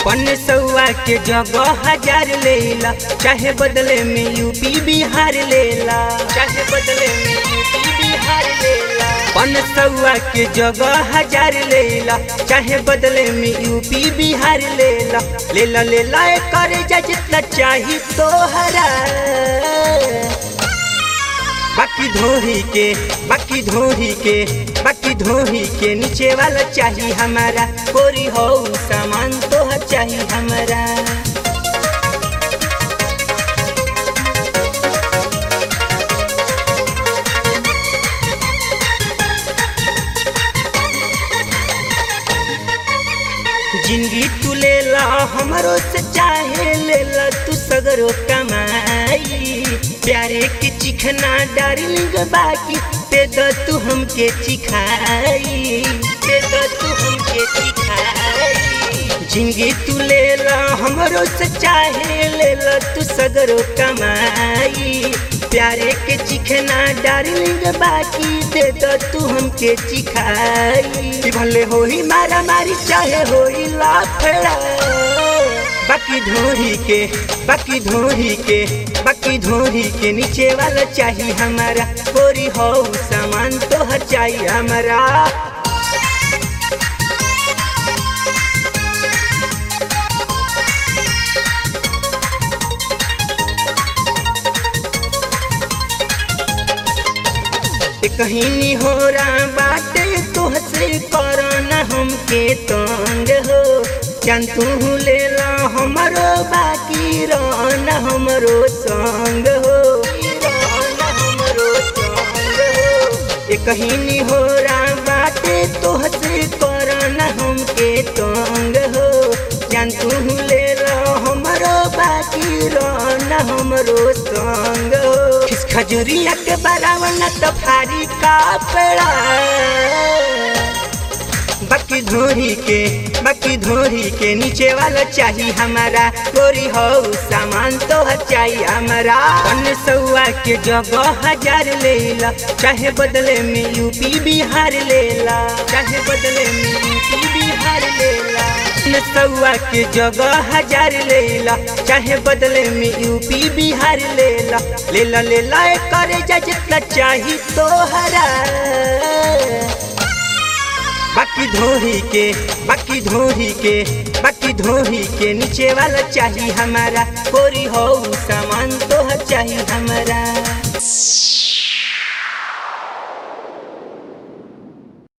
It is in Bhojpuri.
पन सौआ के जगह हजार लेला चाहे बदले में यूपी बिहार लेला चाहे बदले में यूपी बिहार लेला पन सौआ के जगह हजार लेला चाहे बदले में यूपी बिहार लेला लेला लेला ए करे जा जितना चाही तोहरा बाकी धोही के बाकी धोही के बाकी धोही के नीचे वाला चाहिए हमारा कोरी हो सामान तो चाहिए हमारा जिंदगी तू ले ला हमारो से चाहे ले ला तू सगरो कमाई प्यारे के चिखना डार्लिंग बाकी दे दो तू हमके चिखाई दे दो तू हमके चिखाई जिंदगी तू ले ला हमरो से चाहे ले ला तू सगरो कमाई प्यारे के चिखना डार्लिंग बाकी दे दो तू हमके चिखाई भले होई मारा मारी चाहे होई लाफड़ा बाकी धोही के बाकी धोही के बाकी धोही के नीचे वाला चाहिए हमारा कोरी हो सामान तो हर चाहिए हमारा कहीं हो रहा बाटे तुहसे करना हमके तंग हो जान तू ले ला हमरो बाकी रहना हमरो संग हो रहना हमरो संग हो ये कहीं हो रहा बाटे तुहसे करना हमके तंग हो जान तू ले ला हमरो बाकी रहना हमरो संग हो खिस खजुरिया के बरावना तो भारी कापड़ा बाकी धोरी के बाकी धोरी के नीचे वाला चाहिए हमारा गोरी हो सामान तो चाहिए हमारा पन सौआ के जगह हजार लेला चाहे बदले में यूपी बिहार लेला चाहे बदले में यूपी बिहार लेला पन सौआ के जगह हजार लेला चाहे बदले में यूपी बिहार लेला लेला लेला ए करे जा जितना चाही तोहरा बाकी धोही के बाकी धोही के बाकी धोही के नीचे वाला चाहिए हमारा कोरी हो सामान तो चाहिए हमारा